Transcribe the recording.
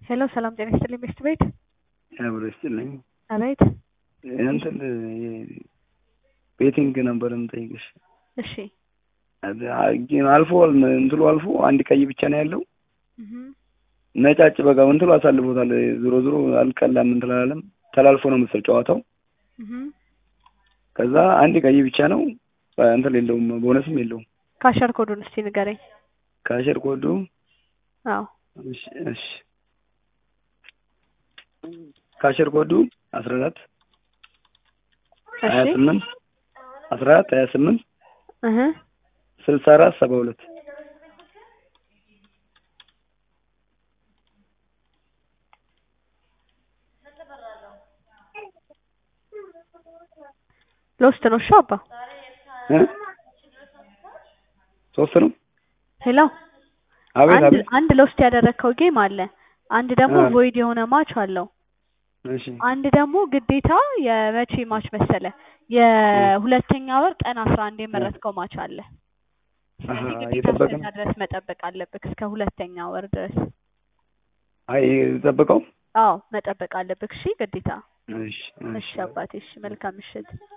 ሄሎ ሰላም ጤና ይስጥልኝ ሚስት ቤት አብሮ ይስጥልኝ። አቤት እንትን ቤቲንግ ነበር የምጠይቅሽ። እሺ አልፎ እንትሉ አልፎ አንድ ቀይ ብቻ ነው ያለው። እህ ነጫጭ በቃ እንትሉ አሳልፎታል። ዞሮ ዞሮ አልቀላም እንትን አላለም። ተላልፎ ነው መሰል ጨዋታው። እህ ከዛ አንድ ቀይ ብቻ ነው እንትን የለውም፣ ቦነስም የለውም። ካሸር ኮዱን እስቲ ንገረኝ። ካሸር ኮዱ አዎ እሺ እሺ ካሸር ኮዱ አስራ አራት ሀያ እሺ ስምንት አስራ አራት ሀያ ስምንት እህ ስልሳ አራት ሰባ ሁለት ሎስት ነው። እሺ አባ እ ሶስት ነው። ሄሎ አቤት አንድ አቤት። አንድ ሎስት ያደረግከው ጌም አለ። አንድ ደግሞ አ። ቮይድ የሆነ ማች አለው። እሺ አንድ ደግሞ ግዴታ የመቼ ማች መሰለ የሁለተኛ ወር ቀን አስራ አንድ የመረጥከው ማች አለ። ስለዚህ አሀ፣ ግዴታ እየጠበቅን እስከዛ ድረስ መጠበቅ አለብህ እስከ ሁለተኛ ወር ድረስ። አይ ጠብቀው። አዎ መጠበቅ አለብህ። እሺ ግዴታ። እሺ እሺ አባቴ፣ እሺ መልካም ምሽት።